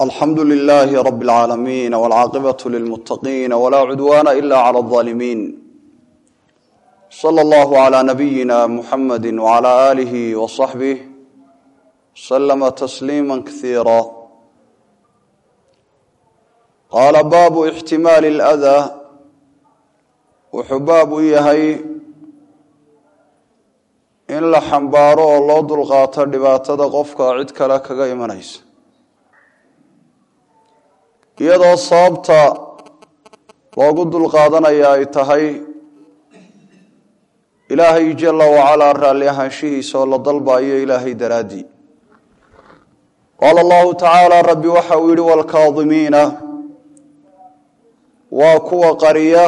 alxamdu lilaahi rabi اlcaalamiin wاlcaaqibatu lilmuttaqiin walaa cudwaana ila clى اlظaalimiin slى اllahu عlى nabiyina muxamadi wعlى aalihi wصaxbih slama tasliima kasiira qaala baabu ixtimaali اlأdaa wuxuu baab u yahay in la xambaaro oo loo dulqaato dhibaatada qofka cid kale kaga imanaysa iyadoo sababta loogu dulqaadanaya ay tahay ilaahay jala wacalaa raalli ahaanshihiisa oo la dalbayo ilaahay daraaddii qaala allahu tacaala rabbi waxa uu yihi waalkaadimiina waa kuwa qariya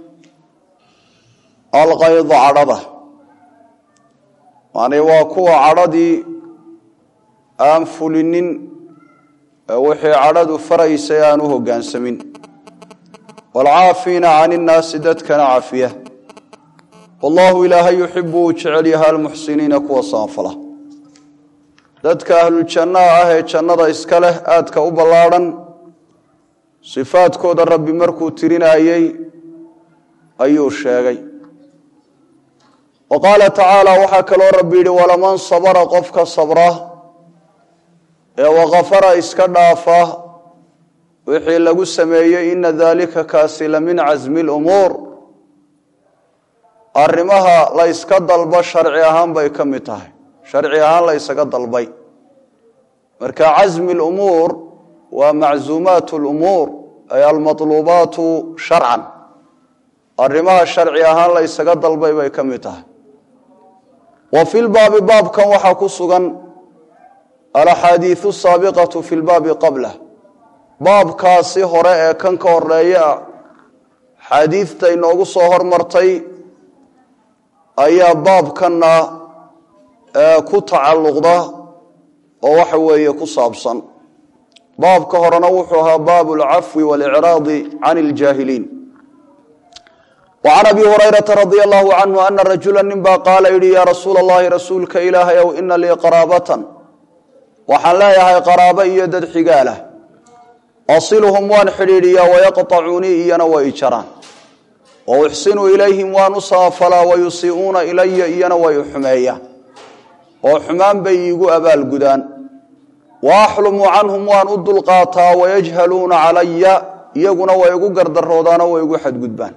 alqayda cadhada macnii waa kuwa cadhadii aan fulinin wixii cadhadu faraysay aan u hoggaansamin waalcaafiina can innaasi dadkana cafiya wallahu ilaahay yuxibu uu jecel yahay almuxsiniina kuwa samafala dadka ahluljannaha ah ee jannada iska leh aadka u ballaadhan sifaadkooda rabbi markuu tirinayey ayuu sheegay wa qaala tacaala waxaa kaloo rabbi yidhi walaman sabara qofka sabra ee wakafara iska dhaafa wixii lagu sameeyey ina daalika kaasi la min casmi lumuur arrimaha la yska dalba sharci ahaan bay ka mid tahay sharci ahaan la ysaga dalbay marka casmi lumuur waa maczuumaat lumuur ay almaluubaatu sharcan arrimaha sharci ahaan la ysaga dalbay bay ka mid tahay wa fi lbaabi baabkan waxaa ku sugan alaxaadiiu saabiqatu fi lbaabi qablah baabkaasi hore ee kan ka horeeya xaadiidta inoogu soo hormartay ayaa baabkanna ku tacalluqda oo waxa weeye ku saabsan baabka horena wuxuu ahaa baabu alcafwi walicraadi can iljaahiliin wacan abi hurayrata radia allahu canhu ana rajula nin baa qaala yidhi yaa rasuula allahi rasuulka ilaahay ow ina lii qaraabatan waxaan leeyahay qaraabo iyo dad xigaalah asiluhum waan xidhiidhiyaa wayaqطacuunii iyana way jaraan wa uxsinu ilayhim waan u samafalaa wayusii'uuna ilaya iyana way xumeeyaan oo xumaan bay iigu abaalgudaan wa axlumu canhum waan u dulqaataa wayajhaluuna calaya iyaguna way igu gardaroodaanoo way igu xadgudbaan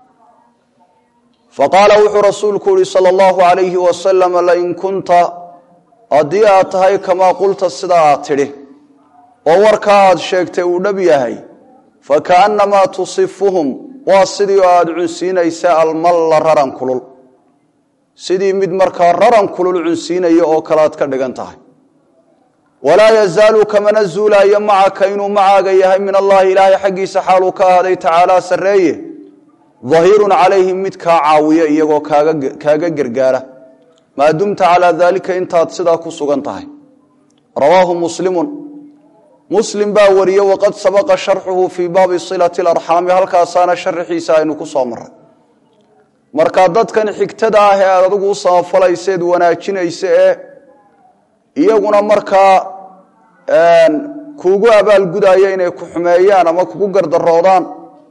faqaala wuxuu rasuulku yihi sala allahu alayhi wasalam lain kunta haddii aad tahay kamaa qulta sidaa aad tidhi oo warkaa aad sheegtay uu dhab yahay fakaannamaa tusifuhum waa sidii oo aada cunsiinaysa almalla raran kulul sidii mid markaa raran kulul cunsiinaya oo kale aad ka dhigan tahay walaa yazaalu kamana zuulaayo macaka inuu macaaga yahay min allahi ilaahay xaggiisa xaaluu ka ahaaday tacaalaa sarreeye dahiirun calayhim mid kaa caawiya iyagoo kaaga gargaara maa dumta calaa daalika intaad sidaa ku sugan tahay rawaahu muslimun muslim baa wariye waqad sabaqa sharxuhu fii baabi silati larxaami halkaasaana sharaxiisa aynu ku soo maray marka dadkan xigtada ah ee aad adigu u samafalayseed wanaajinaysa ee iyaguna markaa kuugu abaalgudaya inay ku xumeeyaan ama kugu gardaroodaan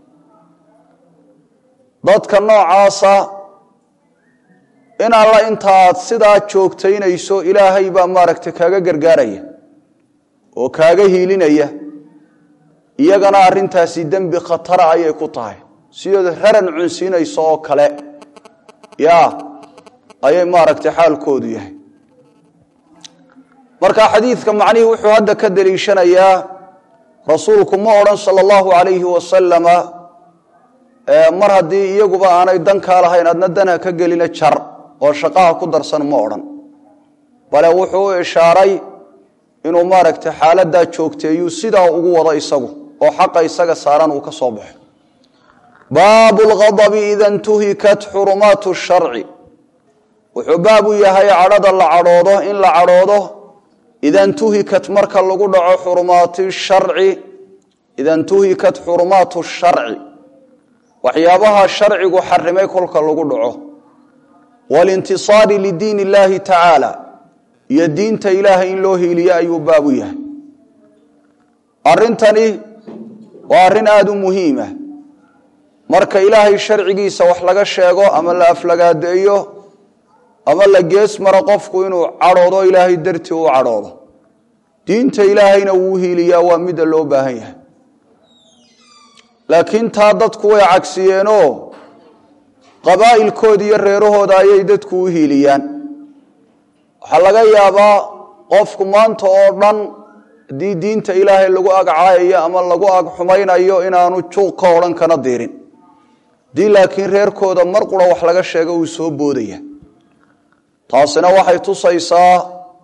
dadka noocaasa in alla inta aad sidaa joogtaynayso ilaahay baa maaragtay kaaga gargaaraya oo kaaga hiilinaya iyagana arrintaasi dembi khatara ayay ku tahay sidood raran cunsiinayso oo kale yaa ayay maaragtay xaalkoodu yahay marka xadiidka macnihii wuxuu hadda ka deliishanayaa rasuulku ma odhan sala allahu calayhi wasalama mar haddii iyaguba aanay dankaa lahayn adna danha ka gelina jar oo shaqaha ku darsan ma odhan bale wuxuu u ishaaray inuu maaragtay xaaladaa joogteeyuu sidaa ugu wado isagu oo xaqa isaga saaran uu ka soo baxo baabu lghadabi ida ntuhikat xurumaatu sharci wuxuu baab u yahay cadhada la cadhoodo in la cadhoodo ida ntuhikat marka lagu dhaco xurumaati sharci ida ntuhikat xurumaatu sharci waxyaabaha sharcigu xarimay kolka lagu dhaco walintisaari lidiin illaahi tacaala iyo diinta ilaahay in loo hiiliyo ayuu baabu yahay arrintani waa arrin aada u muhiima marka ilaahay sharcigiisa wax laga sheego ama la aflagaadeeyo ama la gees maro qofku inuu cadhoodo ilaahay dartii u cadhoodo diinta ilaahayna wuu hiiliyaa waa midda loo baahan yahay laakiin taa dadku way cagsiyeenoo qabaa'ilkooda iyo reerahooda ayay dadku u hiiliyaan waxaa laga yaabaa qofku maanta oo dhan haddii diinta ilaahay lagu ag caayayo ama lagu ag xumaynayo inaanu juuq ka odhan kana diirin haddii laakiin reerkooda mar qura wax laga sheego uu soo boodaya taasina waxay tusaysaa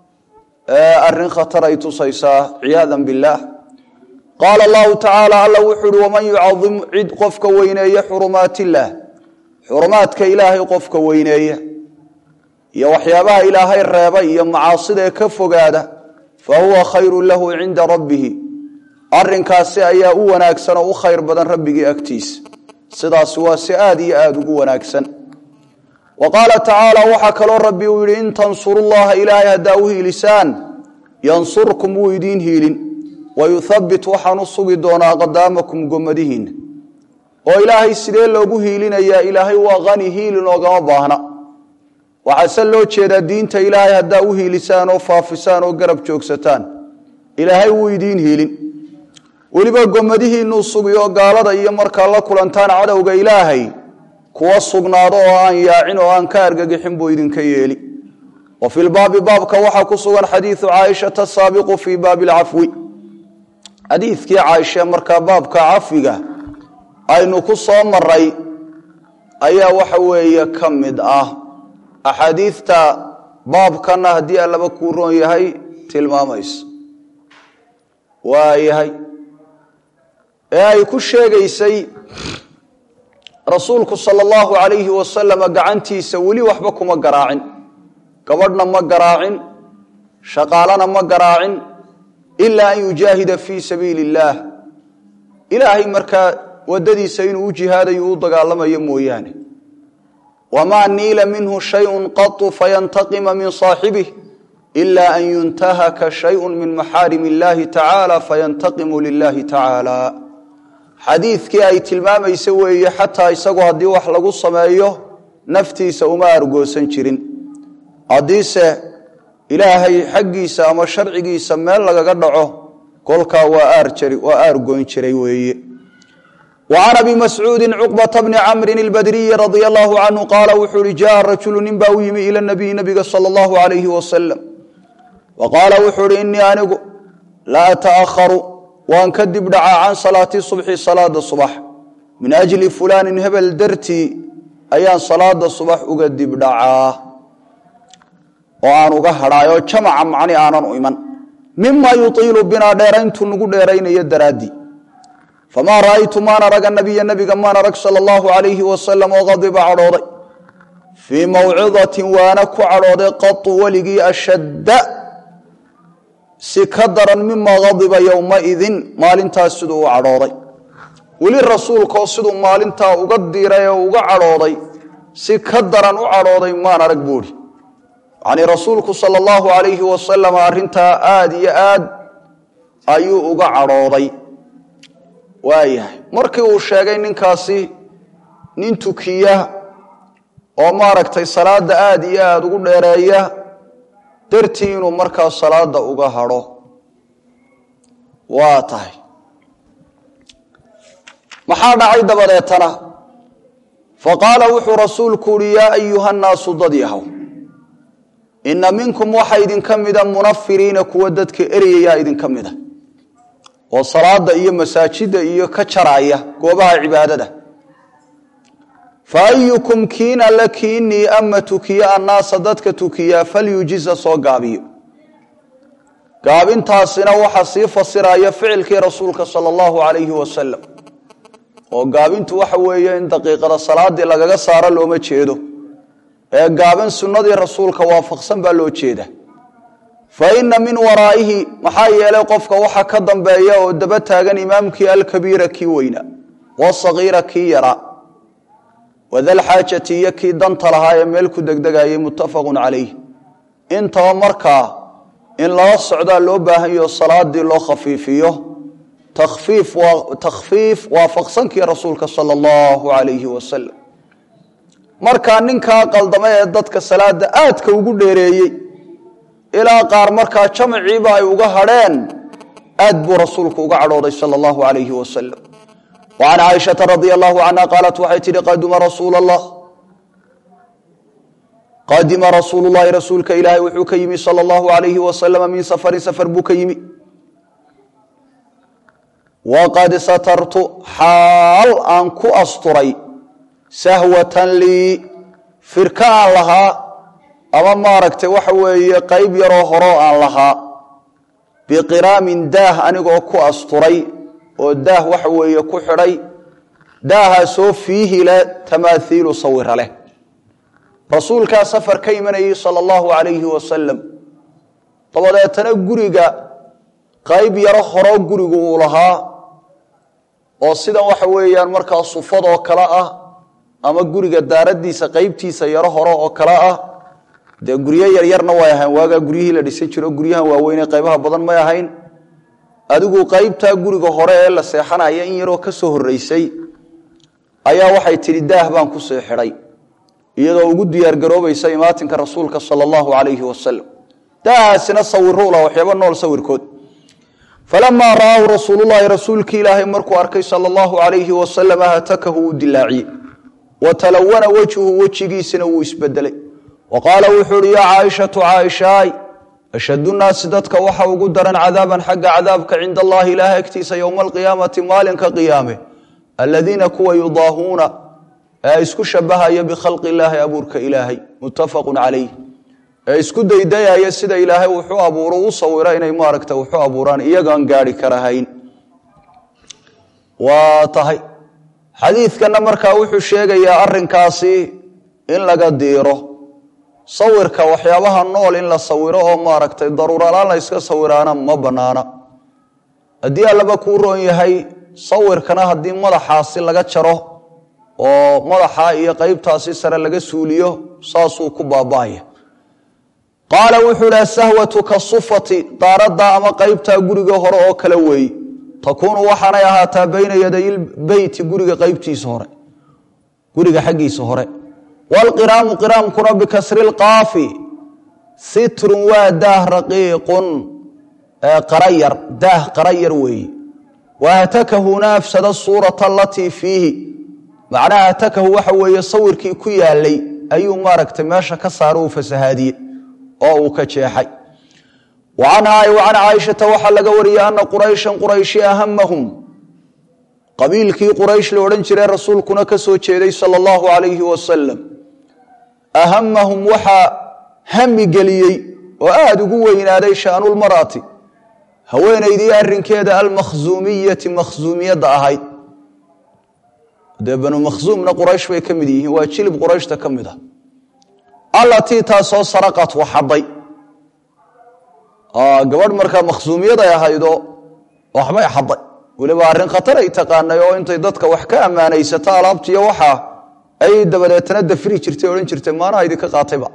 arrin khatar ay tusaysaa ciyaadan billaah qaala allahu tacaala alla wuxuu uhi waman yucadim cid qofka weyneeya xurumaat illaah xurumaadka ilaahay qofka weyneeya iyo waxyaabaha ilaahay reeba iyo macaasida ee ka fogaada fa huwa khayru lahu cinda rabbihi arinkaasi ayaa u wanaagsan oo u khayr badan rabbigii agtiisa sidaasi waa si aada iyo aada ugu wanaagsan wa qaala tacaala waxaa kaloo rabbi uu yidhi in tansurullaha ilaahay haddaa u hiilisaan yansurkum wuu idiin hiilin wayuthabbit waxaan u sugi doonaa qadaamakum gomadihiinna oo ilaahay sidee loogu hiilinayaa ilaahay waa qani hiilin oogama baahna waxaase loo jeedaa diinta ilaahay haddaa u hiilisaan oo faafisaan oo garab joogsataan ilaahay wuu idiin hiilin weliba gomadihiinuu sugi oo gaalada iyo markaa la kulantaan cadowga ilaahay kuwa sugnaado oo aan yaacin oo aan ka argagixin buu idinka yeeli wa fi lbaabi baabka waxaa ku sugan xadiidu caaishata saabiqu fii baabi lcafwi xadiidkii caaisha markaa baabka cafiga aynu ku soo maray ayaa waxa weeye ka mid ah axaadiidta baabkana haddii allaba kuu roon yahay tilmaamaysa waayahay ee ay ku sheegaysay rasuulku sala allahu calayhi wasalama gacantiisa weli waxba kuma garaacin gabadhna ma garaacin shaqaalana ma garaacin ilaa an yujaahida fii sabiili illaah ilaahay markaa waddadiisa inuu u jihaadayo u dagaalamayo mooyaane wamaa niila minhu shayun qatu fayantaqima min saaxibih ila an yuntahaka shayun min maxaarim illahi tacaala fayantaqimu lilahi tacaala xadiidkii ay tilmaamaysa weeye xataa isagu haddii wax lagu sameeyo naftiisa uma argoosan jirin haddiise ilaahay xaggiisa ama sharcigiisa meel lagaga dhaco kolkaa waa aargoyn jiray weeye وعن أبي مسعوud cقبة بن cمر الbdري رضي الله عنه qاaل wuxuu hi jaء رaجuل nin baa u yimi ilى النبي نبiga slى الله عليه وسلم وqاala wuxuu hi iنii anigu la أتأhru waan ka dib dhacaa can salaaةi صبحi salaada صبح min أجli fulani hebel dartii ayaan salaada صبح uga dib dhacaa oo aan uga hadhaayoo jamca macni aanan u iman mima yuطiilu binaa dheerayntu nagu dheeraynayo daraaddii famaa ra'aytu maan arag anabiya nabiga maan arag sala allahu calayhi wasalam oo qadiba cadhooday fii mawcidatin waana ku cadhooday qatu weligii ashadda si ka daran mima qadiba yowmaidin maalintaas siduu u cadhooday weli rasuulkaoo siduu maalintaa uga diiray oo uga cadhooday si ka daran u cadhooday maan arag buuhi yacnii rasuulku sala allahu calayhi wasalam arrintaa aada iyo aad ayuu uga cadhooday waayahay markii uu sheegay ninkaasi nin tukiya oo maaragtay salaadda aada iyo aada ugu dheereeya dartii inuu markaa salaada uga hadho waa tahay maxaa dhacay dabadeetana faqaala wuxuu rasuulku uhi yaa ayuha nnaasu dad yahow inna minkum waxaa idinka mida munafiriina kuwa dadka eryayaa idinka mida oo salaada iyo masaajida iyo ka jaraya goobaha cibaadada fa ayukum kiin alle kiinii ama tukiya annaasa dadka tukiyaa falyujiza soo gaabiyo gaabintaasina waxaa sii fasiraya ficilkii rasuulka sala allahu calayhi wasalam oo gaabintu waxa weeye in daqiiqada salaadii lagaga saaro looma jeedo ee gaabin sunnadii rasuulka waafaqsan baa loo jeeda fa ina min waraa'ihi maxaa yeelay qofka waxa ka dambeeya oo daba taagan imaamkii alkabiira kii weyna wasagiira kii yaraa wadalxaajati iyo kii danta lahaa ee meel ku degdegayay muttafaqun calayh intaba markaa in lala socdaa loo baahan yaho salaadii loo khafiifiyo takfiif waa takhfiif waafaqsankii rasuulka sala allahu calayhi wasalam markaa ninkaa qaldama ee dadka salaada aadka ugu dheereeyey ilaa qaar markaa jamaciiba ay uga hadheen aad buu rasuulku uga cadhooday sala allahu calayhi wasalam wa can caaishata radia allahu canha qaalat waxay tidhi qaduma rasuul allah qadima rasuulu llahi rasuulka ilaahay wuxuu ka yimi sala allahu calayhi wasalama min safarin safar buu ka yimi waqad satartu xaal aan ku asturay sahwatan lii firka aan lahaa ama maaragtay waxa weeye qayb yaroo horoo aan lahaa biqiraamin daah anigoo ku asturay oo daah waxa weeye ku xidhay daahaasoo fiihi le tamaathiilu sawira leh rasuulkaa safar ka imanayay sala allahu calayhi wasalam dabadeetana guriga qayb yaro horoo gurigu uu lahaa oo sidan waxa weeyaan markaa sufadoo kale ah ama guriga daaradiisa qaybtiisa yaro hore oo kale ah dee guryo yaryarna way ahayn waagaa guryihii la dhisan jiro guryahan waaweynee qaybaha badan may ahayn adigu qaybtaa guriga hore ee la seexanaya in yaroo ka soo horreysay ayaa waxay tidhi daah baan ku sii xidhay iyadoo ugu diyaargaroobaysa imaatinka rasuulka sala allahu calayhi wasalam daahaasina sawirula waxyaaba nool sawirkood falamaa ra'aahu rasuululahi rasuulkii ilaahay markuu arkay sala allahu calayhi wasalam hatakahu uu dilaaciyey wa talawana wejhu wejigiisina wuu isbedelay wa qaala wuxuu uhi yaa caaishatu caaishaay ashhadu nnaasi dadka waxa ugu daran cadaaban xagga cadaabka cinda allahi ilaahay agtiisa yowma alqiyaamati maalinka qiyaame aladiina kuwa yudaahuuna ee isku shabahaya bikhalqi illaahi abuurka ilaahay muttafaqun calayh ee isku daydayaya sida ilaahay wuxuu abuuro u sawiro inay maaragta wuxuu abuuraan iyagaan gaari karahayn waa tahay xadiidkanna markaa wuxuu sheegayaa arrinkaasi in laga diiro sawirka waxyaabaha nool in la sawiro oo maaragtay daruuralaan la yska sawiraana ma bannaana haddii allaba kuu roon yahay sawirkana haddii madaxaasi laga jaro oo madaxa iyo qeybtaasi sare laga suuliyo saasuu ku baaba'aya qaala wuxuu ihi asahwatu kasufati daaradda ama qeybtaa guriga hore oo kale weeye takuunu waxaanay ahaataa bayna yaday beyti guriga qeybtiisa hore guriga xaggiisa hore wlqiraamu qiraamkuna bikasri lqaafi sitrun waa daah raqiiqun qarayar daah qarayar weeye wahatakahu afsada suurata alatii fiihi macnaha hatakahu waxa weeye sawirkii ku yaalay ayuu maaragtay meesha ka saaro uu fasahaadiyey oo uu ka jeexay wa canhaa wa can caaishata waxaa laga wariyey ana qurayshan qurayshi ahamahum qabiilkii quraysh la odhan jiray rasuulkuna ka soo jeeday sala allahu calayhi wasalam ahamahum waxaa hami geliyey oo aada ugu weynaaday shaanulmarati haweenaydii arrinkeeda almakhsuumiyati makhsuumiyadda ahayd dee banu makhsuumna quraysh bay ka mid yihiin waa jilib qurayshta ka mid ah allatii taasoo saraqat waxaday gabadh markaa makhsuumiyaday ahaydoo waxbay xaday weliba arrin khatar ay taqaanay oo intay dadka wax ka ammaanaysato alaabtiiyo waxaa ay dabadeetana dafri jirtay odhan jirtay maanaha idinka qaatayba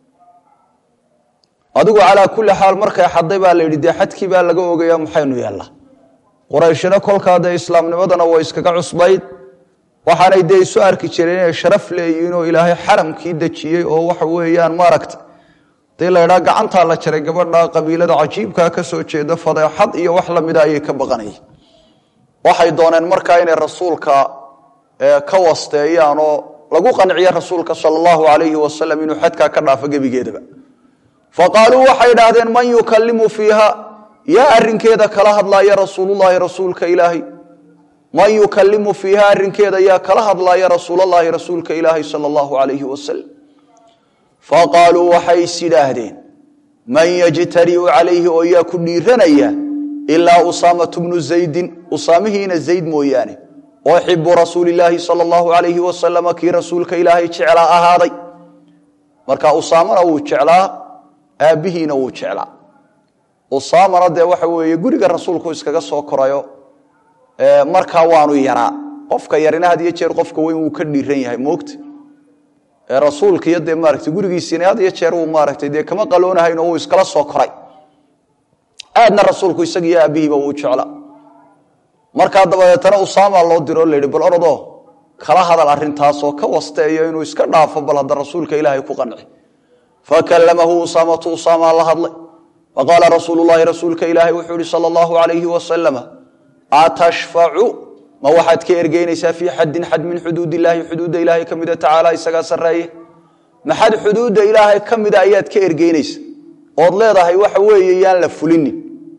adigu calaa kulli xaal markay xaday baa la yidhi dee xadkii baa laga ogaya maxaynu yeellaa qurayshina kolkaa dee islaamnimadana way iskaga cusbayd waxaanay dee isu arki jireen inay sharaf leeyihiin oo ilaahay xaramkii dejiyey oo waxa weeyaan maaragta hadii la ydhaa gacantaa la jaray gabadha qabiilada cajiibkaa ka soo jeeda fadeexad iyo wax lamida ayay ka baqanayeen waxay dooneen markaa inay rasuulka ka wasteeyaan oo lagu qanciyo rasuulka sal allahu alayhi wasalam inuu xadkaa ka dhaafo gebigeedaba faqaaluu waxay idhaahdeen man yukalimu fiiha yaa arinkeeda kala hadlaaya rasuululahi rasuulka ilaahay man yukalimu fiiha arinkeeda yaa kala hadlaaya rasuulalahi rasuulka ilaahay sal allahu alayhi wasalam faqaaluu waxay is yidhaahdeen man yajtariu calayhi oo yaa ku dhiiranaya ilaa usaamatu bnu zaydin usaamihiina zayd mooyaane oo xibu rasuulilaahi sal allahu alayhi wasalama kii rasuulka ilaahay jeclaa ahaaday marka usaamana wuu jeclaa aabbihiina wuu jeclaa usaamana dee waxa weeye guriga rasuulku iskaga soo korayo markaa waanu yaraa qofka yarina had iyo jeer qofka weyn wuu ka dhiiran yahay moogta ee rasuulka iyo dee maaragtay gurigiisiina had iyo jeer wuu maaragtay dee kama qaloonahayn oo wuu iskala soo koray aadna rasuulku isagiiyo aabbihiiba wuu jeclaa markaa dabadeetana usaama loo diro la yidhi bal orodoo kala hadal arrintaasoo ka wasteeyo inuu iska dhaafo bal hadda rasuulka ilaahay ku qanci fakallamahu usaamatu usaamaa la hadlay faqaala rasuulu llaahi rasuulka ilaahay wuxuu yihi sala allahu alayhi wasalama atashfacu ma waxaad ka ergeynaysaa fii xaddin xad min xuduud illaahi xuduudda ilaahay ka mida tacaala isagaa sarreeye maxad xuduudda ilaahay ka mida ayaad ka ergeynaysa ood leedahay waxa weeye yaan la fulinin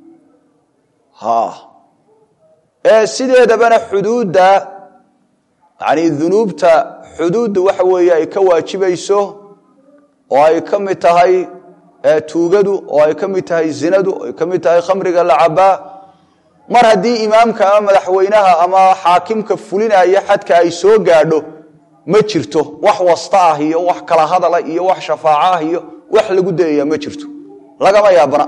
ee sideedabana xuduudda yani dunuubta xuduudda waxa weeye ay ka waajibayso oo ay ka mid tahay tuugadu oo ay ka mid tahay zinadu oo ay ka mid tahay khamriga la cabaa mar haddii imaamka ama madaxweynaha ama xaakimka fulinaya xadka ay soo gaadho ma jirto wax wasta ah iyo wax kala hadala iyo wax shafaaco ah iyo wax lagu dayaya ma jirto lagama yaabana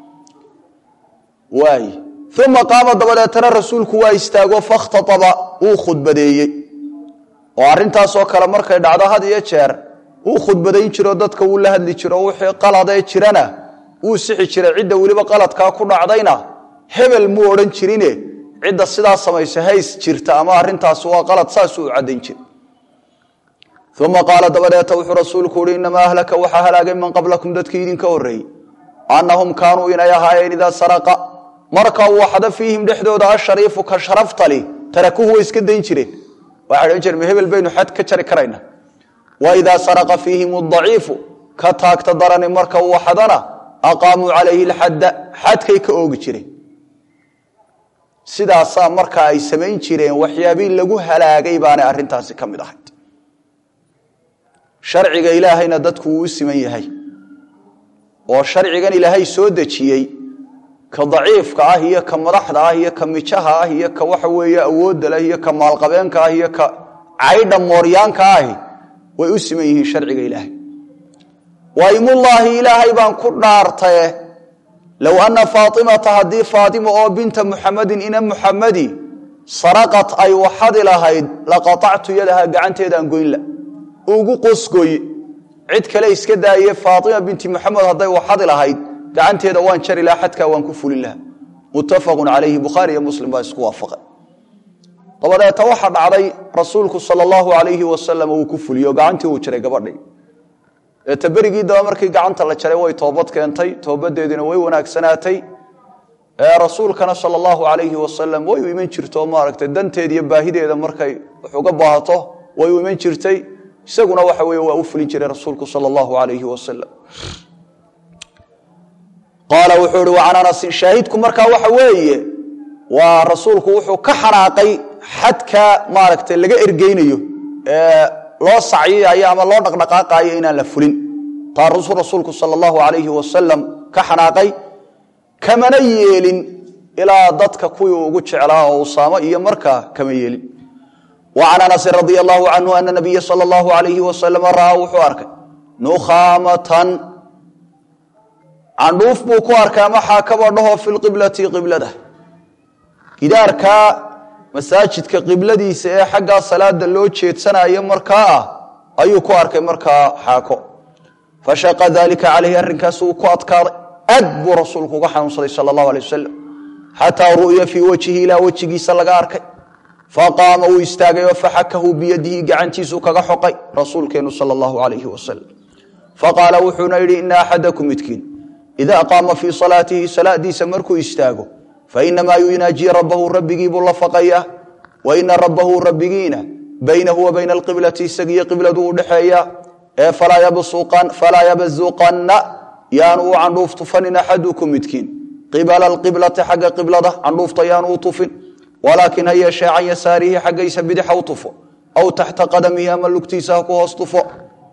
waay uma qaama dabadeetana rasuulku waa istaago fakhtaaba wuu khudbadeeyey oo arrintaasoo kale markay dhacdo had iyo jeer wuu khudbadayn jiro dadka wuu la hadli jiro wixii qaladee jirana wuu sixi jiray cidda weliba qaladkaa ku dhacdayna hebel muu odhan jirine cidda sidaa samaysa hays jirta ama arrintaasi waa qalad saasuu u caddayn jira uma qaala dabadeeta wuxuu rasuulku uhi inamaa ahlaka waxaa halaagay man qablakum dadkii idinka horreeyey annahum kaanuu inay ahaayeen idaa saraqa marka uu waxda fiihim dhexdooda ashariifu ka sharaftali tarakuhu way iska dayn jireen waxay odhan jireen hebel baynu xad ka jari karayna wa idaa saraqa fiihim adaciifu ka taagta darani marka uu waxdana aqaamuu calayhi lxadda xadkay ka oogi jireen sidaasaa marka ay samayn jireen waxyaabii lagu halaagay baanay arrintaasi ka mid ahayd sharciga ilaahayna dadku wuu u siman yahay oo sharcigan ilaahay soo dejiyey ka daciifka ah iyo ka madaxda ah iyo ka mijaha ah iyo ka waxa weeye awoodda leh iyo ka maalqabeenka ah iyo ka caydha mooryaanka ahi way u siman yihiin sharciga ilaahay waymullaahi ilaahay baan ku dhaartaye low anna faatimata haddii faatima oo binta muxamadin ina muxamadi saraqat ay waxadi lahayd laqatactu yadaha gacanteedaan goynla ugu qosgoye cid kale iska daaye faatima binti muxamed hadday waxadi lahayd gacanteeda waan jari laha xadkaa waan ku fulin laha muttafaqun calayhi bukhaari iyo muslim baa isku waafaqay dabadeeta waxaa dhacday rasuulku sala allahu alayhi wasalam uu ku fuliyo gacantii uu jaray gabadhii eeta berigii daba markii gacanta la jaray way toobad keentay toobadeediina way wanaagsanaatay rasuulkana sala allahu alayhi wasalam way u iman jirto maaragtay danteeda iyo baahideeda markay wax uga baahato way u iman jirtay isaguna waxa weye waa u fulin jiray rasuulku sala allahu alayhi wasalam qaala wuxuu ihi wacan anasin shaahidku markaa waxa weeye waa rasuulku wuxuu ka xanaaqay xadka maaragtay laga ergeynayo ee loo sacyiyayo ama loo dhaqdhaqaaqaayo inaan la fulin taarusuu rasuulku sala allahu alayhi wasalam ka xanaaqay kamana yeelin ilaa dadka kuwii ugu jeclaa oo usaamo iyo markaa kama yeelin wacan anasin radia allahu canhu ana nabiya sala allahu alayhi wasalam ra'aa wuxuu arkay nukhaamatan candhuuf buu ku arkay ama xaakaba dhaho fi lqiblati qiblada gidaarkaa masaajidka qibladiisa ee xaggaa salaada loo jeedsanayo markaa ah ayuu ku arkay markaa xaako fashaqa dalika calayhi arrinkaas uu ku adkaaday aad buu rasuulku uga xanuunsaday sala allahu alay wasalam xataa ru'ya fii wajhihi ilaa wejigiisa laga arkay faqaama wuu istaagay oo faxakahu biyadihi gacantiisuu kaga xoqay rasuulkeenu sala allahu alayhi wasalam faqaala wuxuuna yidhi ina axadakum midkiin idaa qaama fii salaatihi salaadiisa markuu istaago fainamaa yunaaji rabbahu rabbigii buu la faqayaa wa ina rabbahu rabbigiina baynahu wa bayna alqiblati isagiyo qibladu u dhexeeya ee falaa yabasuqanna yaanu u candhuuf tufanin axadukum midkiin qibala alqiblati xagga qiblada candhuufta yaanu u tufin walaakin ha yeeshee can yasaarihi xaggaysa bidix ha u tufo aw taxta qadamihi ama lugtiisa ha ku hoos tufo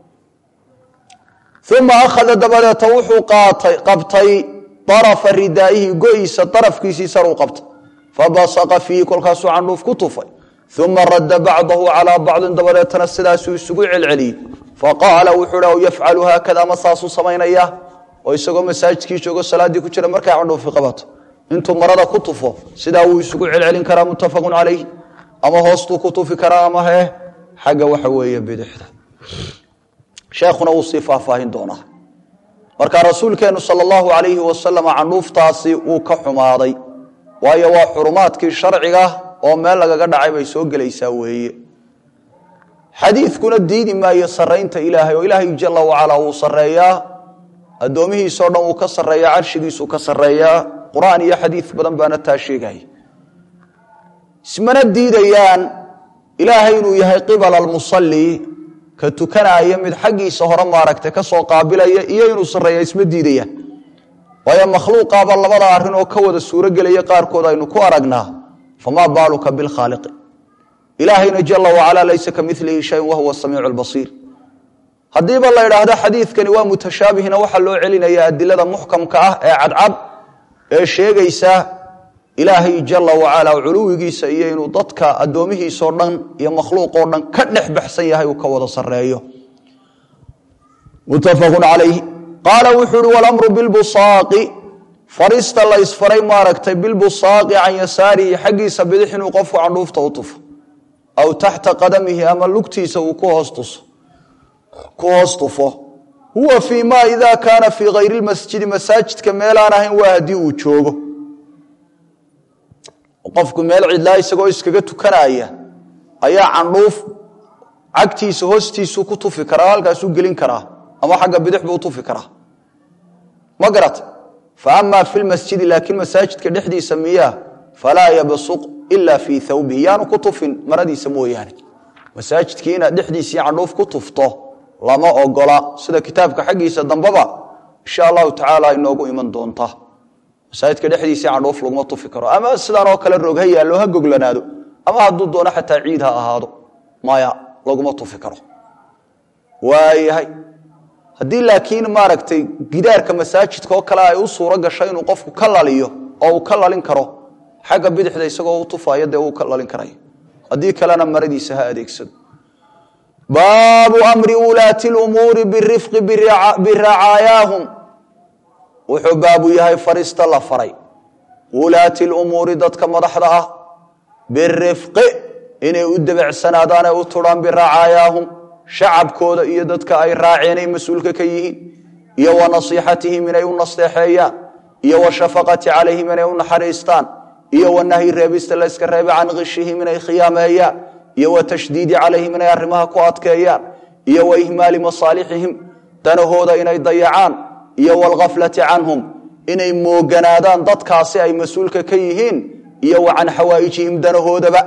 uma akhada dabadeeta wuxuu qabtay arafa ridaa'ihi go-iisa darafkiisii saruu qabtay fabasaqa fiihi kolkaasuu candhuuf ku tufay uma radda bacdahu calaa bacdin dabadeetana sidaasuu isugu celceliyey faqaala wuxuu aw yafcalu haakada ma saasuu samaynaya oo isagoo masaajidkii joogo salaaddii ku jira markay candhuufi qabato intuu marada ku tufo sidaa wuu isugu celcelin karaa muttafaqun calayh ama hoostuu ku tufi karaa ama hee xagga waxa weeye bidixda sheekhuna wuu sii faahfaahin doonaa marka rasuulkeennu sala allahu calayhi wasalam candhuuftaasi wuu ka xumaaday waayo waa xurumaadkii sharciga oo meel lagaga dhacay bay soo gelaysaa weeye xadiidkuna diidi maayo saraynta ilaahay oo ilaahay jala wacalaa wuu sareeyaa addoomihiisao dhan wuu ka sareeyaa carshigiisuu ka sareeyaa qur-aan iyo xadiid badan baana taa sheegaya ismana diidayaan ilaahay inuu yahay qibala almusalli ka tukanaya mid xaggiisa hore maaragtay kasoo qaabilaya iyo inuu sareeya isma diidayaan waayo makhluuqaaba labada arrin oo ka wada suuro gelaya qaarkood aynu ku aragnaa famaa baaluka bilkhaaliqi ilaahayna jala wacalaa laysa ka milihi shayin wahuwa samiicu lbasiir haddiiba la idhaahdo xadiidkani waa mutashaabihna waxaa loo celinaya adilada muxkamka ah ee cadcad ee sheegaysa ilaahay jala wacalaa culuwigiisa iyo inuu dadka addoomihiisao dhan iyo makhluuqoo dhan ka dhex baxsan yahay uu ka wada sareeyo muttafaqun calayhi qaala wuxuu uhi walamru bilbusaaqi farista la ysfaray maaragtay bilbusaaqi can yasaarihi xaggiisa bidix inuu qofku candhuufta u tufo aw taxta qadamihi ama lugtiisa uu ku hoos tufo huwa fii ma ida kaana fii hayri lmasjidi masaajidka meelaan ahayn waa haddii uu joogo qofku meel cidlaa isagoo iskaga tukanaya ayaa candhuuf cagtiisa hoostiisuu ku tufi karaa halkaasuu gelin karaa ama xagga bidix buu tufi karaa ma garata fa ama fi lmasjidi laakiin masaajidka dhexdiisa miyaa falaa yabsuq ila fii thawbihi yaanu ku tufin maradiisa mooyaane masaajidkii inaad dhexdiisii candhuuf ku tufto lama ogola sida kitaabka xaggiisa dambeba insha allahu tacaala inoogu iman doonta masaajidka dhexdiisii candhuuf laguma tufi karo ama sidaan oo kale roog ha yaallo ha goglanaado ama hadduu doono xataa ciid ha ahaado maya laguma tufi karo waayahay haddii laakiin maaragtay gidaarka masaajidka oo kale ay u suuro gasho inuu qofku ka laliyo oo uu ka lalin karo xagga bidixda isagoo u tufayo dee uu ka lalin karay haddii kalena maradiisa ha adeegsado baabu amri ulaati lumuuri birifqi biracaayaahum wuxuu baabu yahay farista la faray ulaati lumuuri dadka madaxda ah birifqi inay u debecsanaadaan ee u turhaan biracaayaahum shacabkooda iyo dadka ay raaceen ay mas-uulka ka yihiin iyo wa nasiixatihim inay u nasteexeeyaan iyo wa shafaqati calayhim inay u naxariistaan iyo wa nahyi reebista la yska reebe can khishihim inay khiyaameeyaan iyo wa tashdiidi calayhim inay arrimaha ku adkeeyaan iyo wa ihmaali masaalixihim danahooda inay dayacaan iyo walghaflati canhum inay mooganaadaan dadkaasi ay mas-uulka ka yihiin iyo wa can xawaa'ijihim danahoodaba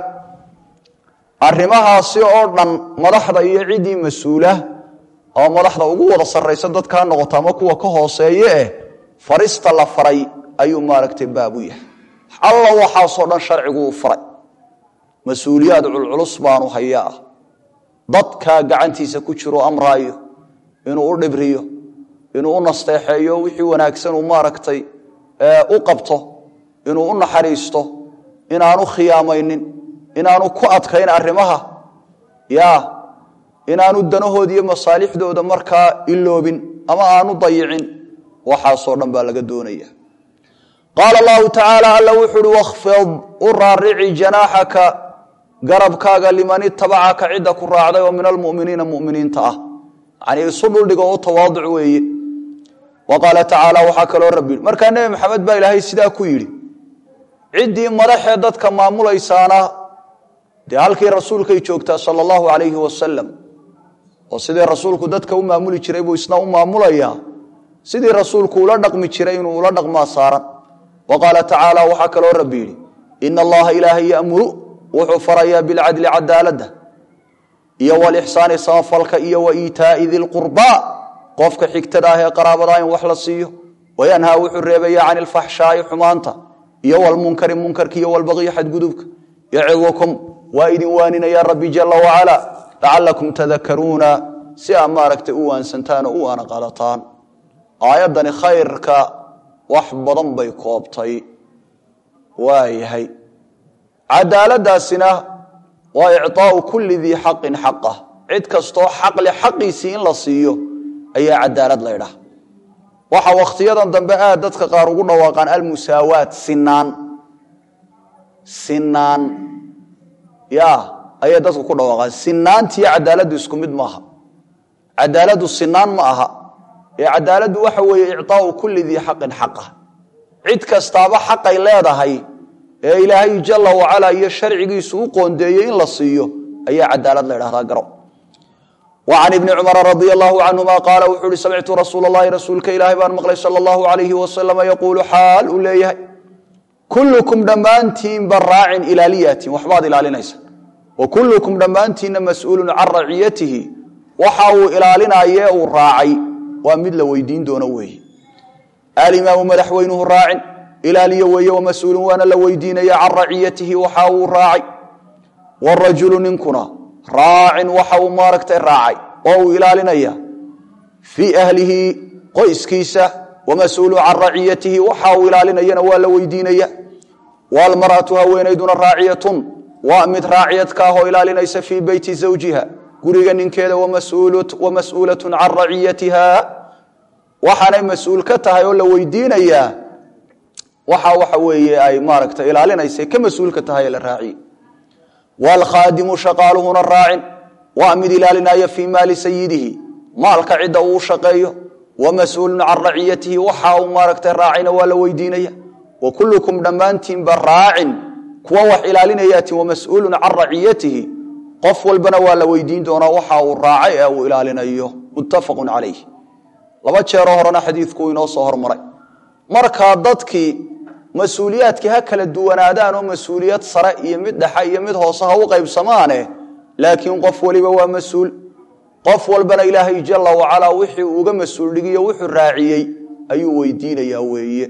arrimahaasi oo dhan madaxda iyo ciddii mas-uula oo madaxda ugu wada sarraysa dadkaa noqota ama kuwa ka hooseeye eh farista la faray ayuu maaragtay baabu yahay alla waxaasoo dhan sharcigu uu faray mas-uuliyaad culculus baanu hayaa ah dadkaa gacantiisa ku jiro amraayo inuu u dhibriyo inuu u nasteexeeyo wixii wanaagsan uu maaragtay u qabto inuu u naxariisto inaanu khiyaamaynin inaanu ku adkayn arrimaha ya inaanu danahooda iyo masaalixdooda markaa iloobin ama aanu dayicin waxaasoo dhan baa laga doonaya qaala allahu tacaala alla wuxu uhi wakhfid u raarici janaaxaka garabkaaga liman itabacaka cidda ku raacday oo min almuminiina muminiinta ah yani isu dhuldhigo oo tawaaduc weeye wa qaala tacaala waxaa kaloo rabbi markaa nebi maxamed baa ilaahay sidaa ku yidhi ciddii madaxee dadka maamulaysaana dee halkii rasuulkay joogtaa sala allahu calayhi wasalam oo sidii rasuulku dadka u maamuli jiray buu isna u maamulayaa sidii rasuulku ula dhaqmi jiray inuu ula dhaqmaa saaran wa qaala tacaala waxaa kaloo rabbi yidhi ina allaha ilaahay yamuru wuxuu farayaa bilcadli cadaaladda iyo walixsaani samafalka iyo wa iitaa'i dilqurbaa qofka xigtada ah ee qaraabadaa in wax la siiyo wayanhaa wuxuu reebaya can ilfaxshaa'i xumaanta iyo walmunkari munkarka iyo walbaqyi xadgudubka yacidukum waa idin waaninaya rabbi jala wacala lacalakum tadakaruuna si aad maaragtay u waansantaan oo u aana qaadataan aayaddani khayrka wax badan bay koobtay waayahay cadaaladaasina waa icطaau kuli dii xaqin xaqah cid kastoo xaqle xaqiisii in la siiyo ayaa cadaalad laydhaha waxa wakhtiyadan dambe aad dadka qaar ugu dhawaaqaan almusaawaat sinaan sinaan ya ayay dadku ku dhawaaqaan sinaantiiyo cadaaladdu isku mid maaha cadaaladdu sinaan ma aha ee cadaaladdu waxa weeye icطaau kuli dii xaqin xaqah cid kastaaba xaqay leedahay ee ilaahay jala wacalaa iyo sharcigiisu u qoondeeyey in la siiyo ayaa cadaalad la ydhahdaa garo wa can ibni cumara radia allahu canhuma qaala wuxuu uhi samictu rasuula allahi rasuulka ilaahay baan maqlay sala allahu alayhi wasalama yaquulu xaal uu leeyahay kullukum dhammaantiinba raacin ilaaliyaatin waxbaad ilaalinaysa wa kullukum dhammaantiinna mas-uulun can raciyatihi waxa uu ilaalinaye uu raacay waa mid la weydiin doono weeye alimaamu madaxweynuhu raacin ilaaliye weeye wamas-uulun waana la weydiinaya can raciyatihi waxa uu raacay warajulu ninkuna raacin waxa uu maaragtay raacay oo uu ilaalinaya fii ahlihi qoyskiisa wamas-uulu can raciyatihi waxa uu ilaalinayana waa la weydiinaya waalmar'atu haweenayduna raaciyatun waa mid raaciyad ka ah oo ilaalinaysa fii beyti zawjiha guriga ninkeeda wamas-uulatun can raciyatiha waxaanay mas-uul ka tahay oo la weydiinayaa waxa waxa weeye ay maaragtay ilaalinaysa ka mas-uulka tahay ee la raaciye waalkhaadimu shaqaaluhuna raacin waa mid ilaalinaya fii maali sayidihi maalka cidda uu shaqeeyo wamas-uulun can raciyatihi waxa uu maaragtay raacina waa la weydiinaya wa kullukum dhammaantiinba raacin kuwa wax ilaalinayaatin wamas-uulun can raciyatihi qof walbana waa la weydiin doonaa waxa uu raacay ee uu ilaalinayo muttafaqun calayh laba jeeroo horena xadiidku inoo soo hormaray markaa dadkii mas-uuliyaadkii ha kala duwanaadaan oo mas-uuliyad sare iyo mid dhexe iyo mid hoose ha u qaybsamaane laakiin qof waliba waa mas-uul qof walbana ilaahay jala wacalaa wixii uu uga mas-uul dhigiyo wuxuu raaciyey ayuu weydiinayaa weeye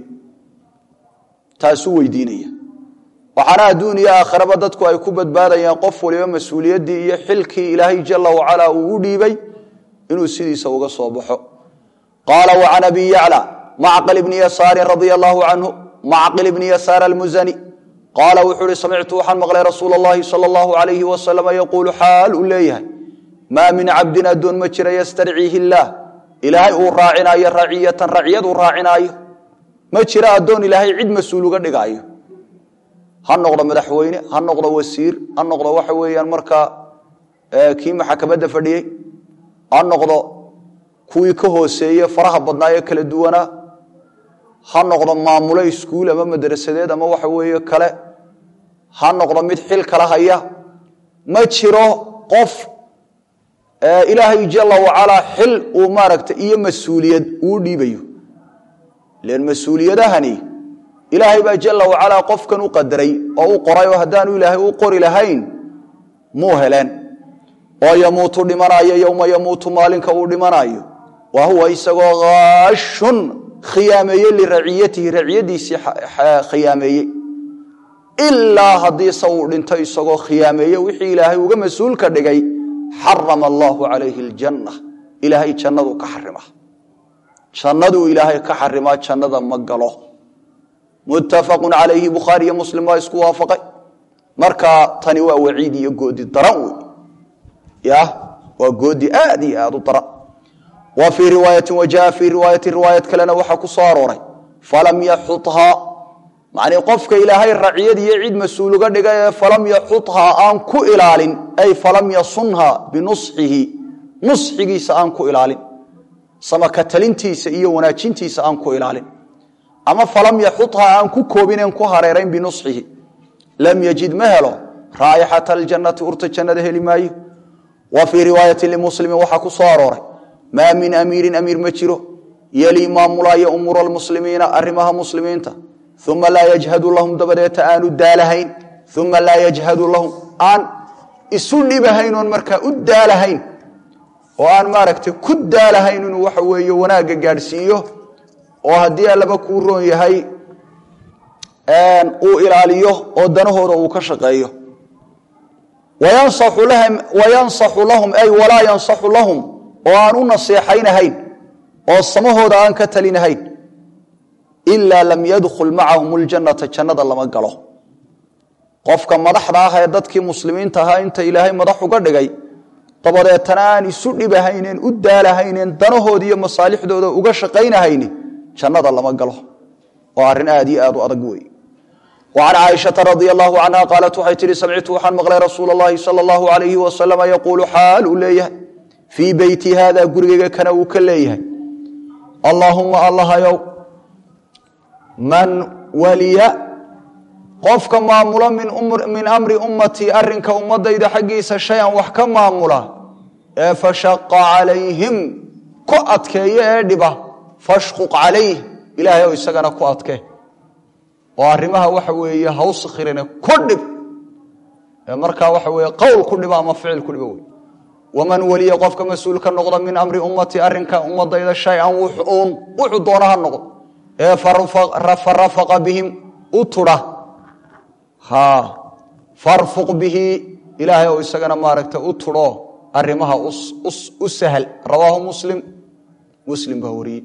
taasuu weydiinaya waxaana adduun iyo aakhiraba dadku ay ku badbaadayaan qof waliba mas-uuliyaddii iyo xilkii ilaahay jala wacalaa uu u dhiibay inuu sidiisa uga soo baxo qaala wa can abi yacla macqil bni yasaarin radia allahu canhu macqil bni yasaar almusani qaala wuxuu uhi samictu waxaan maqlay rasuula allahi sala allahu alayhi wasalama yaquulu xaal uu leeyahay maa min cabdin addoon ma jira yastarciihi illaah ilaahay uu raacinaayo raciyatan raciyad uu raacinaayo ma jira addoon ilaahay cid mas-uul uga dhigaayo ha noqdo madaxweyne ha noqdo wasiir ha noqdo waxa weeyaan markaa kii maxakamadda fadhiyey ha noqdo kuwii ka hooseeye faraha badnaa ee kala duwanaa ha noqdo maamulo iskuul ama madrasadeed ama waxa weeye kale ha noqdo mid xil kala haya ma jiro qof ilaahay jala wacalaa xil uu maaragtay iyo mas-uuliyad uu dhiibayo len mas-uuliyadahani ilaahay baa jala wacalaa qofkan u qadaray oo u qoray oo haddaanu ilaahay u qori lahayn muu heleen oo yamuutu dhimanayo yowma yamuutu maalinka uu dhimanayo wa huwa isagoo haashun khiyaameeye liraciyatihi raciyadiisii khiyaameeyey ilaa haddiise uu dhinto isagoo khiyaameeye wixii ilaahay uga mas-uulka dhigay xarama allaahu calayhi aljanna ilaahay jannadu ka xarima jannaduu ilaahay ka xarimaa jannada ma galo muttafaqun calayhi bukhaari iyo muslim waa isku waafaqay markaa tani waa waciid iyo goodi daran wey ya waa goodi aad iyo aad u daran wa fii riwaayati wa jaa fii riwaayati riwaayad kalena waxaa ku soo arooray falam yaxuhaa macnii qofka ilaahay raciyad iyo cid mas-uul uga dhigay ee falam yaxuhaa aan ku ilaalin ay falam yasunha binusxihi nusxigiisa aan ku ilaalin samakatalintiisa iyo wanaajintiisa aan ku ilaalin ama falam yaxuhaa aan ku koobinen ku hareerayn binusxihi lam yajid ma helo raa'ixata aljannati urta jannada heli maayo wa fii riwaayati limuslimin waxaa ku soo arooray maa min amiirin amiir ma jiro yelii maamulaya umuura almuslimiina arrimaha muslimiinta uma laa yajhadu lahum dabadeeta aanu daalahayn uma laa yajhadu lahum aan isu dhibahayn oon markaa u daalahayn oo aan maaragtay ku daalahayn inuu waxa weeye wanaagga gaadhsiiyo oo haddii allaba kuu roon yahay uu ilaaliyo oo danahooda uu ka shaqeeyo wayansaxu lahum ay walaa yansaxu lahum oo aan u naseexaynahayn oo samahooda aan ka talinahayn ilaa lam yadkhul macahum ljannata jannada lama galo qofka madaxda ah ee dadkii muslimiinta ahaa inta ilaahay madax uga dhigay dabadeetana aan isu dhibahayneen u daalahayneen danahooda iyo masaalixdooda uga shaqaynahayni jannada lama galo oo arrin aad iyo aad u adag wey وعن cائشhaةa رضي الله عنها qاaلت waxay tihi samictu waxaan maqlay rasuul الlahi salى الlaه عaليهi وasلم yquل xaal uu leeyahay fii beyti hada gurigayga kana uu ka leeyahay allaahuma allahayow man waliya qofka maamula min amri ummatii arrinka ummadayda xaggiisa shay-an wax ka maamula ee fashaqa calayhim ku adkeeyo ee dhiba fashquq calayh ilaahay oo isagana ku adke oo arrimaha waxa weeye hawskhirine ku dhib ee markaa waxa weeye qowl ku dhiba ama ficil ku dhiba wey waman weliya qofka mas-uul ka noqda min amri ummatii arrinka ummadayda shay-an wuxuun wuxuu doona ha noqdo ee farafaqa bihim u tudha ha farfuq bihi ilaahay oo isagana maaragta u tudho arrimaha u sahal rawaahu muslim muslim baa wariyey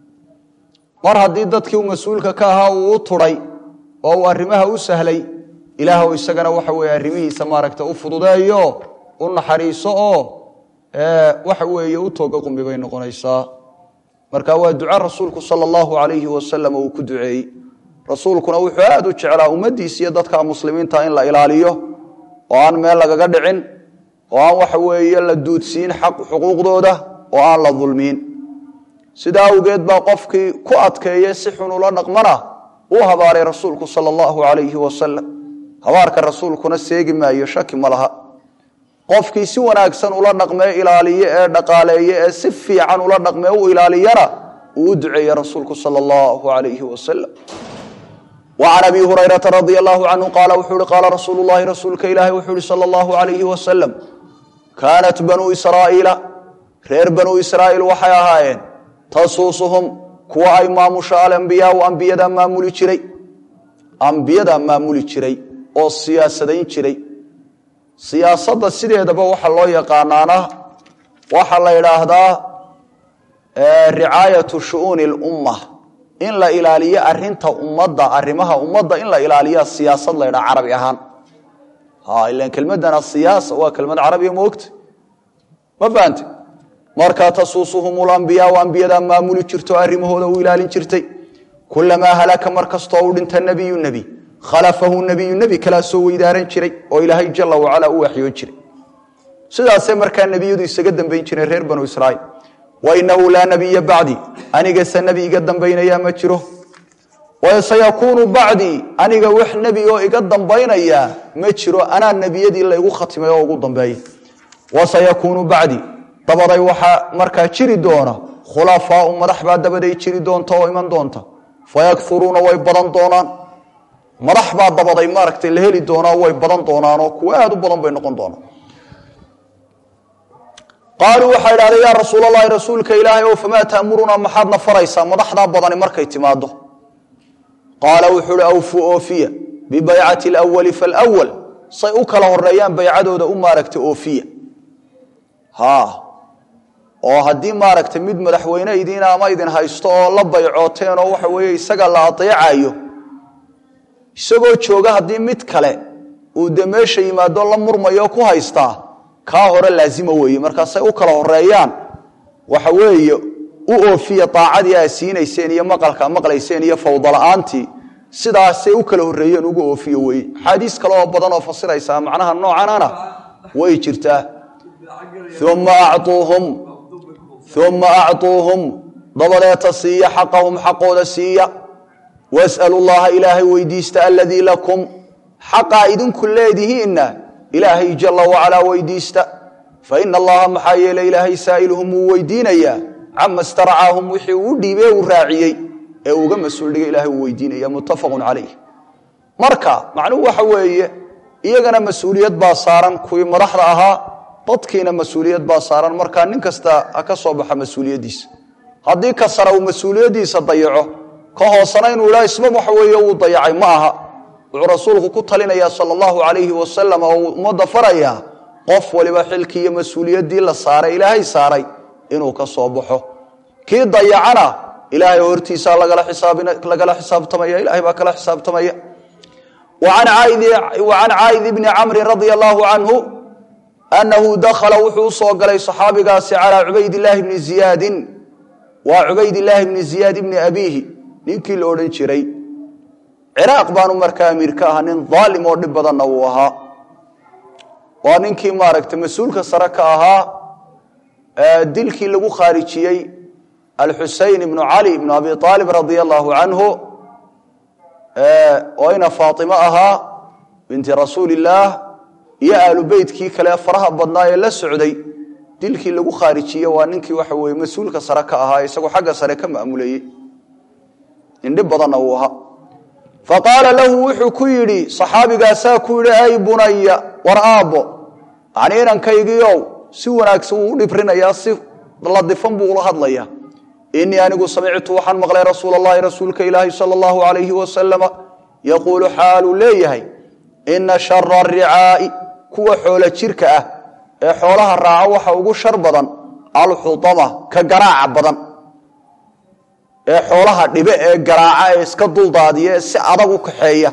mar haddii dadkii uu mas-uulka ka ahaa uu u tudhay oo uu arrimaha u sahlay ilaah oo isagana waxa weeye arrimihiisa maaragta u fududeeyo u naxariiso oo waxa weeye u tooga qumbi bay noqonaysaa marka waa duca rasuulku sala allahu calayhi wasalam uu ku duceeyey rasuulkuna wuxuu aada u jeclaa ummaddiisa iyo dadka muslimiinta in la ilaaliyo oo aan meel lagaga dhicin oo aan waxa weeye la duudsiin xaq xuquuqdooda oo aan la dulmiin sidaa awgeed baa qofkii ku adkeeye si xun ula dhaqmana uu habaaray rasuulku sala allahu calayhi wasalam habaarka rasuulkuna seegi maayo shaki ma laha qofkii si wanaagsan ula dhaqmee ilaaliye ee dhaqaaleeye ee si fiican ula dhaqmee u ilaaliyana uu u duceeye rasuulku sala allahu calayhi wasalam وعن أبي هريرة رضي الله عنه قال وxuu hi قال رsuuل اللhi رasuulka ilahi wuxuu hi slى الله عليه وسلم كانت بنو إسراaئيiل reer بنو إسراaئيل waxay ahaayeen tasuusuhum kuwa ay maamusho alambiyaau ambiyada maamuli jiray ambiyada maamuli jiray oo siyaasadayn jiray siyaasadda sideedaba waxa loo yaqaanaana waxa la idhaahdaa ricaayaةu shuؤuuni الأmة in la ilaaliyo arinta ummadda arrimaha ummadda in la ilaaliya siyaasad la ydhaha carabi ahaan ilan kelmadana siyaasa waa kelmad carabiya moogta ma baante markaa tasuusuhum lambiyaau ambiyadaa maamuli jirto arrimahooda u ilaalin jirtay kulamaa halaka mar kastoo u dhinta nebiyu nebi khalafahu nebiyu nebi kalaa soo weydaaran jiray oo ilaahay jala wacala u waxyoon jiray sidaasay markaa nebiyadu isaga dambayn jireen reer banu israiil wainahu laa nabiya bacdi anigase nebi iga dambaynaya ma jiro wasayakuunu bacdii aniga wax nebi oo iga dambaynaya ma jiro anaa nebiyadii laygu khatimay oo ugu dambeeya wasayakuunu bacdi dabaday waxaa markaa jiri doona khulafaau madax baa dabaday jiri doonta oo iman doonta fayakuruuna way badan doonaan madax baa dabaday maaragtay la heli doonaa way badan doonaanoo kuwa aad u badan bay noqon doonaan qaaluu waxay idhahdeen yaa rasuul allahi rasuulka ilaahay ow famaa ta'murunaa maxaadna faraysaa madaxdaa badani markay timaado qaala wuxuu uhi awfuu oofiya bibaycati alawali falwal say u kala horeeyaan baycadooda u maaragta oofiya ha oo haddii maaragtay mid madaxweyne idiina ama idin haysto oo la baycooteen oo waxa weeye isaga la adeecayo isagoo jooga haddii mid kale uu de meesha yimaado la murmayo ku haystaa kaa hore laazima weeye markaasay u kala horeeyaan waxa weeye u oofiya daacadii aa siinayseen iyo maqalka maqlayseen iyo fawdala-aantii sidaasay u kala horeeyeen ugu oofiyo weye axaadiis kale oo badan oo fasiraysaa macnaha noocanana way jirtaa uma acuuhum uma acuuhum dabadeeta siiya xaqahum xaqooda siiya was'alu llaha ilaahay weydiista aladii lakum xaqaa idinku leedihiinna ilaahay jala wacalaa weydiista faina allaha maxaa yeele ilaahay saa'iluhum wuu weydiinayaa cama staracaahum wixii uu dhiibee uu raaciyey ee uga mas-uul dhigay ilahay uu weydiinaya muttafaqun calayh marka macnuhu waxa weeye iyagana mas-uuliyad baa saaran kuwii madaxda ahaa dadkiina mas-uuliyad baa saaran markaa nin kasta ha ka soo baxa mas-uuliyaddiisa haddii ka sara uu mas-uuliyaddiisa dayaco ka hoosana inuu idhaa isba waxa weeye wuu dayacay ma aha wuxuu rasuulku ku talinayaa sala allahu calayhi wasalam oo uu ummadda farayaa qof waliba xilkii iyo mas-uuliyaddii la saaray ilaahay saaray inuu ka soo baxo kii dayacana ilaahay hortiisaa lagala xisaabtamaya ilahay baa kala xisaabtamaya wa can caa'id bni camrin radia allahu canhu annahu dakhala wuxuu usoo galay saxaabigaasi calaa cubaydillaahi bni ziyaadin waa cubaydillaahi bni ziyaad ibni abiihi ninkii la odhan jiray ciraaq baanu markaa amiir ka ahaa nin daalim oo dhib badanna uu ahaa waa ninkii maaragtay mas-uulka sare ka ahaa dilkii lagu khaarijiyey alxusein ibnu cali ibnu abi aalib radia allahu canhu oo ina faaimo ahaa binti rasuulillaah iyo aalu beytkii kale faraha badnaa ee la socday dilkii lagu khaarijiyey waa ninkii waxa weye mas-uulka sare ka ahaa isagoo xagga sare ka maamuleeyey indhib badanna uu ahaa faqaala lahu wuxuu ku yidhi saxaabigaasaa ku yidhi ay bunaya war aabbo yanii inankaygiiow si wanaagsan wuu u dhibrinayaa si ladifan buu ula hadlayaa inii anigu samictu waxaan maqlay rasuul allahi rasuulka ilaahi sala allahu alayhi wasalama yaquulu xaaluu leeyahay ina shara aricaa'i kuwa xoolo jirka ah ee xoolaha raaca waxa ugu shar badan alxudama ka garaaca badan ee xoolaha dhibe ee garaaca ee iska duldaadiya ee si adag u kaxeeya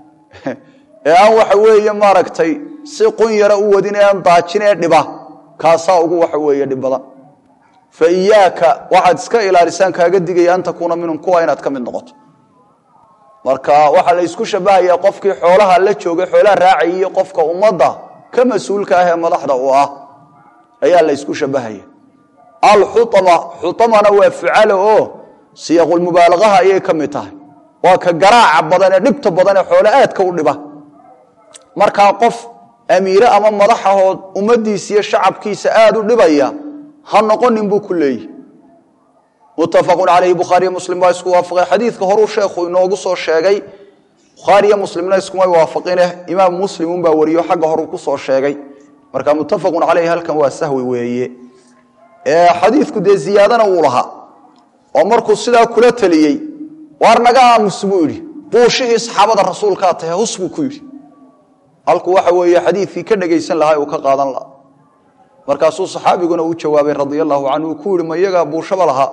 ee aan waxa weeye maaragtay si qun yara u wadin ee aan daajin ee dhiba kaasaa ugu waxa weeye dhib badan fa iyaaka waxaad iska ilaalisaan kaaga digaya an takuuna minhum kuwa inaad ka mid noqoto marka waxaa la isku shabahayaa qofkii xoolaha la joogay xoolaha raacayay qofka ummadda ka mas-uulka ah ee madaxda u ah ayaa la isku shabahaya alxuama xuamana waa fucalo oo siyaqulmubaalagaha ayay ka mid tahay waa ka garaaca badan ee dhibta badan ee xoole aadka u dhiba markaa qof amiire ama madaxahood ummadiisa iyo shacabkiisa aada u dhibaya ha noqonin buu ku leeyihi muttafaqun calayhi bukhaariyo muslim baa isku waafaqay xadiidka horuu sheekhu inoogu soo sheegay bukhaariyo muslimna iskumay waafaqine imaam muslim unbaa wariyo xagga horuu kusoo sheegay marka muttafaqun caleyhi halkan waa sahwi weeye xadiidku dee ziyaadana wuu lahaa oo markuu sidaa kula taliyey waar naga aamus buu yidhi buushihii saxaabada rasuulkaa tahe hus buu ku yidhi halkuu waxa weeye xadiidkii ka dhegaysan lahaa uu ka qaadan lahaa markaasuu saxaabiguna u jawaabay radia allahu canhu uu ku yihi ma iyagaa buushaba lahaa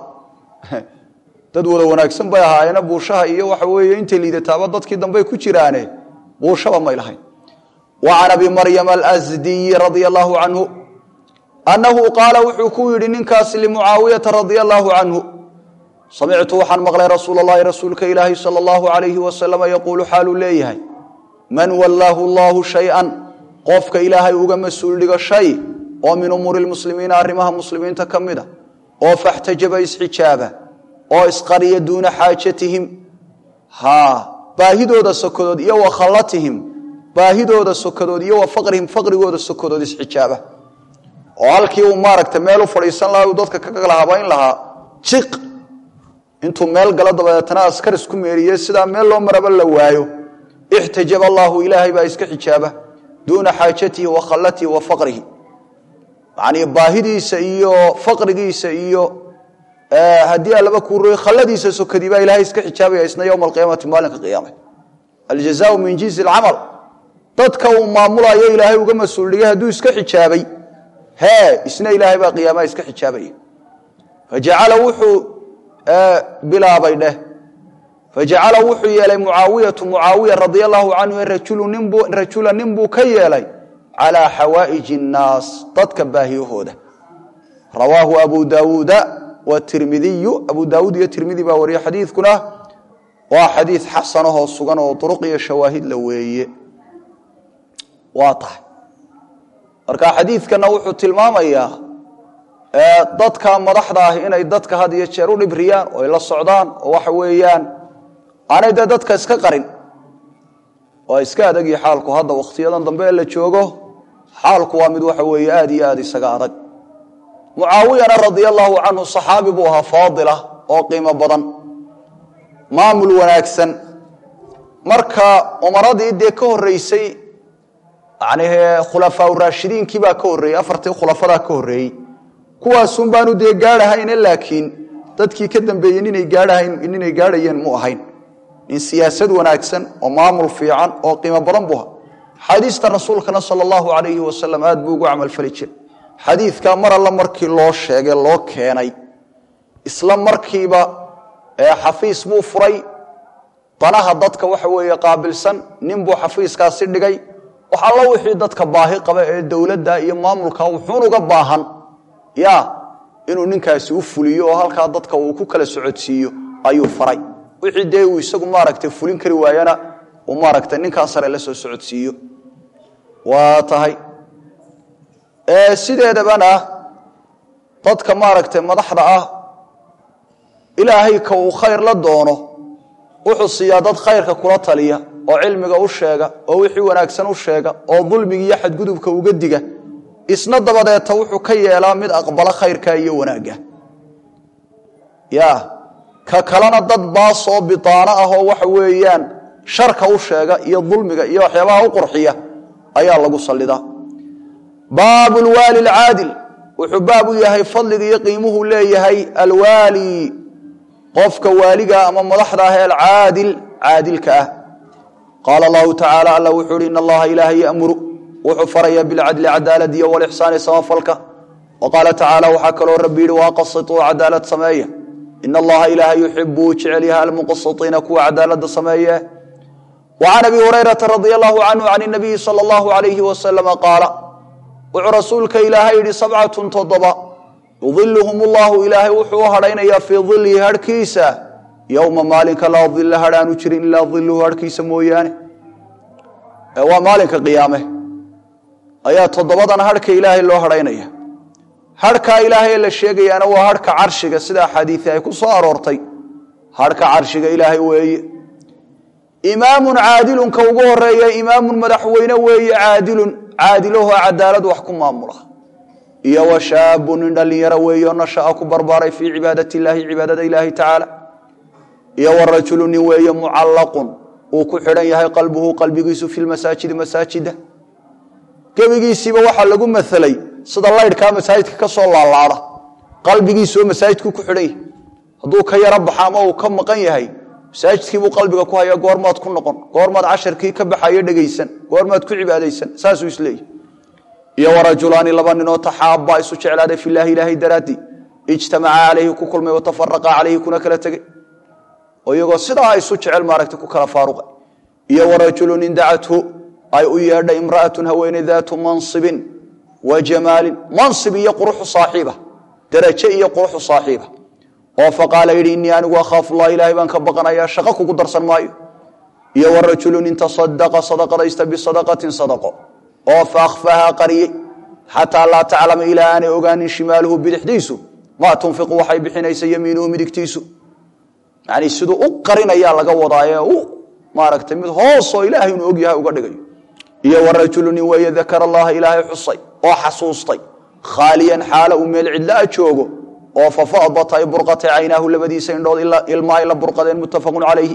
dad wada wanaagsan bay ahaayeena buushaha iyo waxa weeye intay liidataaba dadkii dambey ku jiraane buushaba may lahayn wa can abi maryam alsdiyi radia allahu canhu annahu qaala wuxuu ku yidhi ninkaasi limucaawiyata radia allahu canhu samictu waxaan maqlay rasuul allahi rasuulka ilaahi sala allahu alayhi wasalama yaquulu xaaluu leeyahay man wallaahu allahu shay-an qofka ilaahay uga mas-uul dhigo shay oo min umuuri lmuslimiina arrimaha muslimiinta ka mid a oo faxtajaba isxijaaba oo isqariya duuna xaajatihim ha baahidooda sokadood iyo wa khallatihim baahidooda sokadood iyo wa faqrihim faqrigooda sokadood isxijaaba oo halkii uu maaragta meel u fadhiisan lahaa uu dadka ka kala habayn lahaa jiq intuu meel galo dabadeetana askar isku meeriye sidaa meel loo maraba la waayo ixtajaba allaahu ilaahay baa iska xijaaba duuna xaajatihi wa khallatihi wa faqrihi yacnii baahidiisa iyo faqrigiisa iyo haddii allaba kuu roy khalladiisa sokadii baa ilahay iska xijaabaya isna yowma alqiyaamati maalinka qiyaama aljazaau min jinsi alcamal dadka uu maamulayo ilaahay uga mas-uul dhigay hadduu iska xijaabay hee isna ilaahay baa qiyaamaha iska xijaabaya fajacala wuxuu bilaabay dheh fajacala wuxuu yeelay mucaawiyatu mucaawiya radia allahu canhu rajula nin buu ka yeelay calaa xawaa'iji nnaas dadka baahiyahooda rawaahu abu daawuuda watirmidiyu abu daawuud iyo tirmidi baa wariye xadiidkuna waa xadiid xasanahoo sugan oo duruq iyo shawaahid la weeye waa tahay marka xadiidkana wuxuu tilmaamayaa dadka madaxda ah inay dadka had iyo jeer u dhibriyaan oo ay la socdaan oo waxa weeyaan aanay dee dadka iska qarin waa iska adagii xaalku hadda wakhtiyadan dambe ee la joogo xaalku waa mid waxa weeye aada iyo aada isaga adag mucaawiyana radia allahu canhu saxaabi buu ahaa faadila oo qiimo badan maamul wanaagsan marka umaradii dee ka horreysay yani khulafaa raashidiinkii baa ka horreeyey afartii khulafadaa ka horreeyey kuwaasun baanu dee gaadhahayne laakiin dadkii ka dambeeyey ninay gaadhahayn ninay gaadhayeen mu ahayn nin siyaasad wanaagsan oo maamul fiican oo qiimo badan buu ahaa xadiista rasuulkana sala allahu alayhi wasalam aad buu ugu camalfali jiray xadiidkaa mar alla markii loo sheegay loo keenay isla markiiba xafiis buu furay danaha dadka waxa weeye qaabilsan nin buu xafiiskaasi dhigay wax alla wixii dadka baahi qaba ee dowladda iyo maamulka wuxuun uga baahan ya inuu ninkaasi u fuliyo oo halkaa dadka uu ku kala socodsiiyo ayuu faray wixii dee uu isagu maaragtay fulin kari waayana uu maaragtay ninkaa sare la soo socodsiiyo waa tahay sideedabana dadka maaragtay madaxda ah ilaahay ka uu khayr la doono wuxuu siiyaa dad khayrka kula taliya oo cilmiga u sheega oo wixii wanaagsan u sheega oo dulmiga iyo xadgudubka uga diga isna dabadeeta wuxuu ka yeelaa mid aqbalo khayrka iyo wanaagga ya ka kalena dad baasoo bidaano ah oo waxa weeyaan sharka u sheega iyo dulmiga iyo waxyaabaha u qurxiya ayaa lagu sallidaa baabu lwaali alcaadil wuxuu baab u yahay fadliga iyo qiimuhu leeyahay alwaali qofka waaliga ama madaxda ah ee alcaadil caadilka ah qaala allahu tacaala alla wuxuu uhi in allaha ilaahay yamuru wuxuu faraya bilcadli cadaalad iyo walixsaani samafalka wa qaala tacaala waxaa kaloo rabbi yihi waaqasituu cadaalad sameeya in allaha ilaahay yuxibu uu jecel yahay almuqasitiina kuwa cadaalada sameeye وعن أبي هريرة رضي الله عنه عن النبي صلى الله عليه وسلم قال wuxuu rasuulka ilaahay yidhi sabcatun toddoba yudiluhum ullahu ilaahay wuxuu u hadhaynayaa fii dilihi harhkiisa yowma maalinka laa dila hadh aanu jirin ilaa diluhu harhkiisa mooyaane waa maalinka qiyaame ayaa toddobadan harhka ilaahay loo hadhaynaya harhkaa ilaahay la sheegayaana waa harhka carshiga sida axaadiii ay ku soo aroortay harhka carshiga ilaahay weeye imaamun caadilun ka ugu horeeya imaamun madaxweyne weeye caadilun caadilahoo cadaalad wax ku maamula iyo wa shaabun nin dhallinyaro weeyo nasha'a ku barbaaray fii cibaadati illaahi cibaadada ilaahi tacaala iyo wa rajulu nin weeye mucallaqun uu ku xidhan yahay qalbuhu qalbigiisu fi lmasaajidi masaajida gebigiisiiba waxaa lagu maelay sida laydhkaa masaajidka ka soo laalaada qalbigiisuoo masaajidku ku xidhan yahay hadduu ka yaro baxa ama uu ka maqan yahay masaajidkiibuu qalbiga ku haya goormaad ku noqon goormaad casharkii ka baxayo dhegaysan goormaad ku cibaadaysan saasuu isleeyahy iyo warajulaani laba ninoo taxaaba isu jeclaaday filaahi ilaahay daraadii ijtamaca calayhi ku kulmay watafaraqa calayhi kuna kala tegey oo iyagoo sidaa isu jecel maaragta ku kala faaruqay iyo warajulu nin dacathu ay u yeedhay imra'atun haweeney daatu mansibin wa jamaalin mansib iyo quruxu saaxiiba daraje iyo quruxu saaxiiba oo faqaala yidhi innii anigu akhaafu llah ilaahay baan ka baqanayaa shaqo kugu darsan maayo iyo warajulu nin tasadaqa sadaqadaysta bisadaqatin sadaqo oo faakfahaa qariyey xataa laa taclama ilaa aanay ogaanin shimaaluhu bidixdiisu maa tunfiqu waxay bixinaysa yamiinuhu midigtiisu yani siduu u qarinayaa laga wadaaye u maaragtay mid hoosoo ilaahay inuu ogyahay uga dhigayo iyo warajulu nin weeye dakara allaha ilaahay xusay oo xasuustay khaaliyan xaala uu meel cidlaa joogo oo fafadat ay burqatay caynaahu labadiisa indhood ilmaa ay la burqadeen muttafaqun calayhi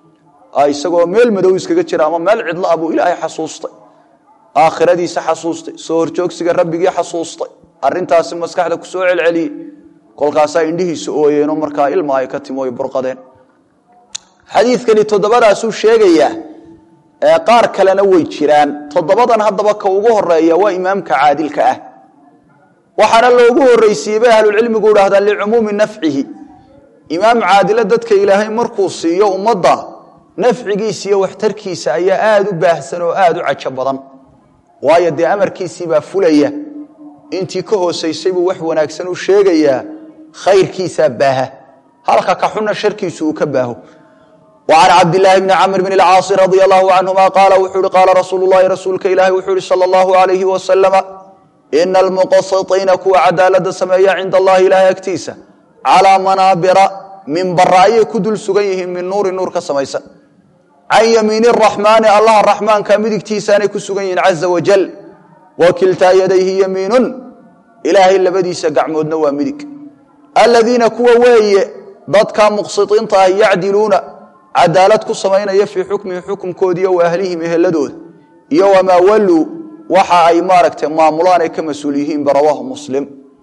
isagoo meel madow iskaga jira ama meel cidla ah buu ilaahay xasuustay aakhiradiisa xasuustay soo horjoogsiga rabbigii xasuustay arintaasi maskaxda ku soo celceliyey kolkaasaa indhihiisa ooyeenoo markaa ilma ay ka timo ay burqadeen xadiidkani toddobadaasuu sheegayaa ee qaar kalena way jiraan toddobadan haddaba ka ugu horeeya waa imaamka caadilka ah waxaana loogu horreysiiyey bay ahlulcilmigu idhahdaan licumuumi nafcihi imaam caadilo dadka ilaahay markuu siiyo ummadda nafcigiisa iyo waxtarkiisa ayaa aada u baahsan oo aada u cajo badan waayo dee amarkiisiibaa fulaya intii ka hoosaysay buu wax wanaagsan u sheegayaa khayrkiisaa baaha halka ka xunna sharkiisu uu ka baaho وعن cبد اللh بن cمر بن الcاaص رضي الله عنهma qال wuxuu hi qاala rasuul الlahi rasuulka ilahi wuxuu hi slى الlaه عaليه وسلم إna الmuqasiطiina kuwa cadaalada sameeya cinda اllahi ilahay agtiisa calىa manaabira minbara ayay ku dul sugan yihiin min nuuri nuur ka samaysan can yamiin الرaxmaani allaha raxmaanka midigtiisaanay ku sugan yihiin caزa wajل wakiltaa yadayhi yamiinun ilaahay labadiisa gacmoodna waa midig aladiina kuwa weeye dadka muqsiطiinta ah yacdiluuna cadaalad ku samaynaya fii xukmihi xukumkoodiiyo wa ahlihim eheladooda iyo wamaa walluu waxa ay maaragtay maamulaan ay ka mas-uul yihiinba rawaahu muslim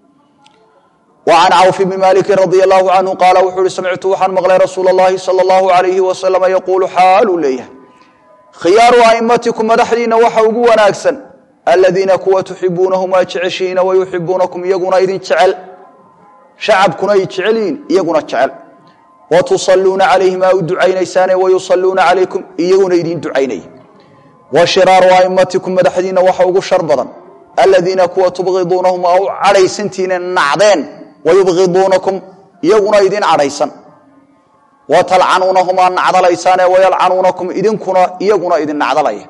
wa can cawf bni maliki radia allahu canhu qaala wuxuu uhi samictu waxaan maqlay rasuula اllahi salى اllahu alayhi wasalama yaquulu xaaluu leeyahay khiyaaru aimatikum madaxdiina waxa ugu wanaagsan aladiina kuwa tuxibuunahum waa jeceshihiina wayuxibuunakum iyaguna idin jecel shacabkuna ay jecel yihiin iyaguna jecel wtusaluuna calayhim aa u ducaynaysaane wayusaluuna calaykum iyaguna idin ducaynaya wa shiraaru aimatikum madaxdiina waxa ugu shar badan aladiina kuwa tubqiduunahum aa u cadhaysantiine nacdeen wayubqiduunakum iyaguna idin cadhaysan wa talcanuunahum aa nacdalaysaane wayalcanuunakum idinkuna iyaguna idin nacdalaya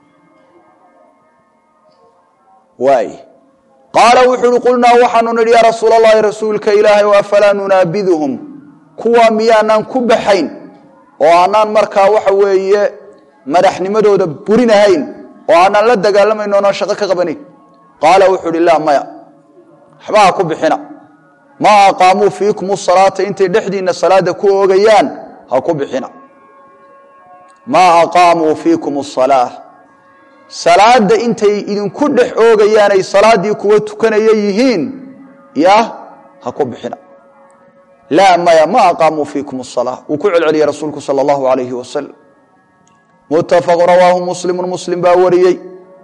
waay qaala wuxu uhi qulnaa waxaanu nidhi yaa rasuul allahi rasuulka ilaahay afalaa nunaabiduhum kuwa miyaanaan ku baxayn oo aanaan markaa waxa weeye madaxnimadooda burinahayn oo aanaan la dagaalamayn oonaan shaqo ka qabanayn qaala wuxuu uhi laa maya waxba ha ku bixina maa aqaamuu fiikum salaata intay dhexdiinna salaada ku oogayaan ha ku bixina maa aqaamuu fiikum asalaa salaada intay idinku dhex oogayaan ay salaaddii kuwa tukanaya yihiin ya ha ku bixina laa maya ma aqaamuu fiikum asalaa wuu ku celceliyey rasuulku sala allahu alayhi wasalam muttafaqu rawaahu muslimu muslim baa wariyey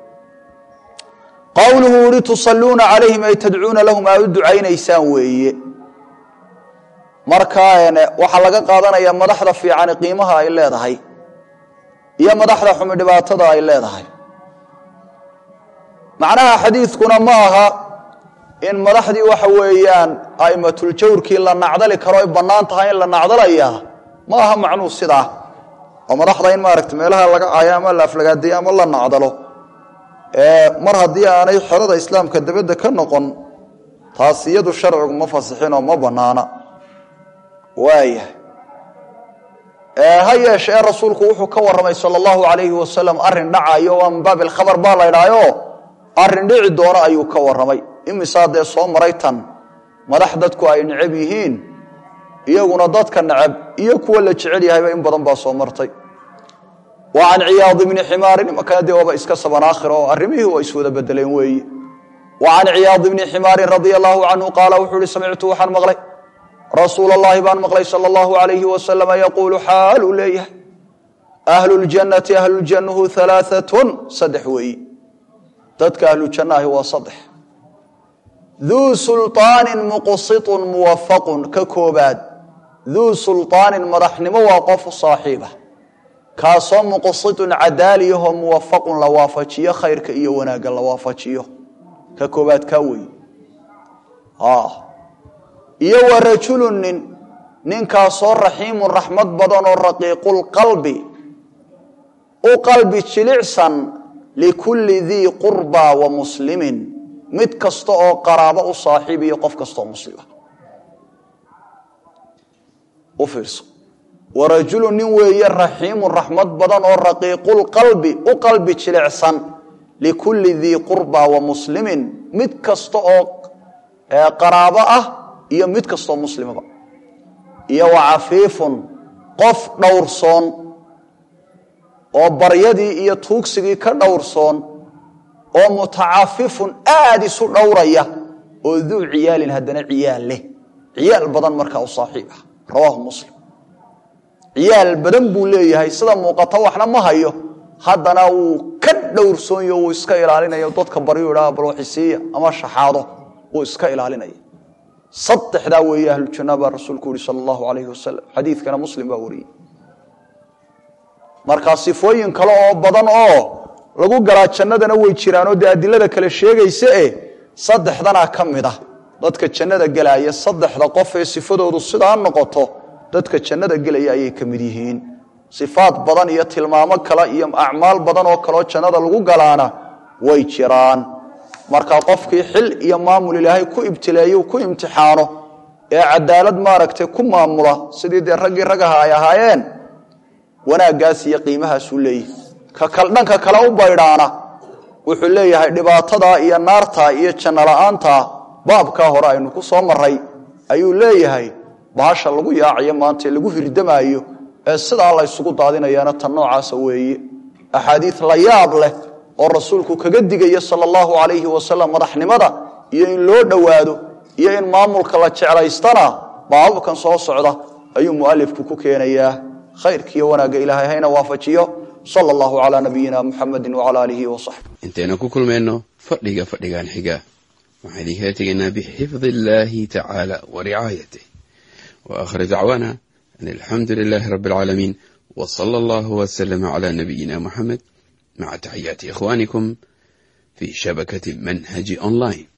qowluhu uhi tusaluuna calayhim ay tadcuuna lahum aa u ducaynaysaan weeye marka waxaa laga qaadanaya madaxda fiicani qiimaha ay leedahay iyo madaxda xumi dhibaatada ay leedahay macnaha xadiidkuna ma aha in madaxdii waxa weeyaan aimatljawrkii la nacdali karo ay bannaan tahay in la nacdalayaa ma aha macnuu sidaa oo madaxda in maaragta meelaha laga cayo ama la aflagaadayo ama la nacdalo mar haddii aanay xerada islaamka dabadda ka noqon taas iyadu sharcigu ma fasixinoo ma bannaana waayahay ha yeeshee rasuulku wuxuu ka warramay sala allahu calayhi wasalam arrin dhacayo waa min baabi alkhabar baa la ydhaayo arrin dhici doono ayuu ka warramay imisaa dee soo maray tan madax dadku ay necab yihiin iyaguna dadka necab iyo kuwa la jecel yahayba in badan baa soo martay wa can ciyaad bni ximaarin imankana dee waaba iska saban aakhir oo arrimihii waa iswada bedeleen weeye wa can ciyaad bni ximaarin radia allahu canhu qaala wuxuu ihi samictu waxaan maqlay rasuul allahi baan maqlay sala allahu alayhi wasalama yaquulu xaaluu leeyahay ahlu ljannati ahlujannahu alaaatun saddex weeye dadka ahlujannahi waa saddex duu sulطaanin muqsitun muwafaqun ka koobaad duu sulطaanin madaxnimo waa qofu saaxiiba kaasoo muqsitun cadaaliyahoo muwafaqun la waafajiyo khayrka iyo wanaagga la waafajiyo ka koobaad kaa weeye iyo wa rajulu nin ninkaasoo raxiimun raxmad badan oo raqiiqulqalbi u qalbi jilicsan likulli dii qurbaa wa muslimin mid kasta oo qaraabo u saaxiib iyo qof kastaoo muslima u fiirso wa rajulu nin weeye raxiimun raxmad badan oo raqiiqulqalbi u qalbi jilicsan likulli dii qurbaa wa muslimin mid kasta oo qaraabo ah iyo mid kastoo muslimaba iyo wa cafiifun qof dhowrsoon oo baryadii iyo tuugsigii ka dhowrsoon oo mutacafifun aada isu dhowraya oo duu ciyaalin haddana ciyaal leh ciyaal badan markaa u saaxiib ah rawaahu muslim ciyaal badan buu leeyahay sida muuqato waxna ma hayo haddana wuu ka dhowrsoonyo wuu iska ilaalinaya dadka baryu idhaa balwaxisiiya ama shaxaado wuu iska ilaalinaya saddexdaa weeye ahlujanna baa rasuulku yihi sala allahu alayhi wasalam xadiidkana muslim baa wariyey markaa sifooyin kale oo badan oo lagu galaa jannadana way jiraanoo dee adilada kale sheegaysa e saddexdanaa ka mid ah dadka jannada gelaya saddexda qof ee sifadoodu sidaa noqoto dadka jannada gelaya ayay ka mid yihiin sifaad badan iyo tilmaamo kale iyo acmaal badan oo kaleoo jannada lagu galaana way jiraan markaa qofkii xil iyo maamul ilaahay ku ibtileeyo ku imtixaano ee cadaalad maaragtay ku maamula sidii dee raggii ragaha ay ahaayeen wanaaggaas iyo qiimahaasuu leeyahay ka dhanka kale u baydhaana wuxuu leeyahay dhibaatadaa iyo naartaa iyo janno la-aantaa baabkaa hore aynu ku soo maray ayuu leeyahay bahasha lagu yaacayo maanta ee lagu hirdamaayo ee sidaa la ysugu daadinayaana tan noocaasa weeye axaadiid la yaab leh oo rasuulku kaga digaya sala allahu calayhi wasalam madaxnimada iyo in loo dhowaado iyo in maamulka la jeclaystana baababkan soo socda ayuu mualifku ku keenayaa khayrkiiyo wanaagga ilaahay hayna waafajiyo sala allahu calaa nabiyina muxamedi wacala aalihi wasaxbi intaynu ku kulmayno fadhiga fadhigan xiga waxaan idinkala tegaynaa bixifdi illaahi tacaala wa ricaayatih wa aakhir dacwaana an alxamdu lilaahi rabbi alcaalamiin wa sala allahu wasalama calaa nabiyina muxamed maca taxiyaati ikhwaanikum fii shabakati manhaji online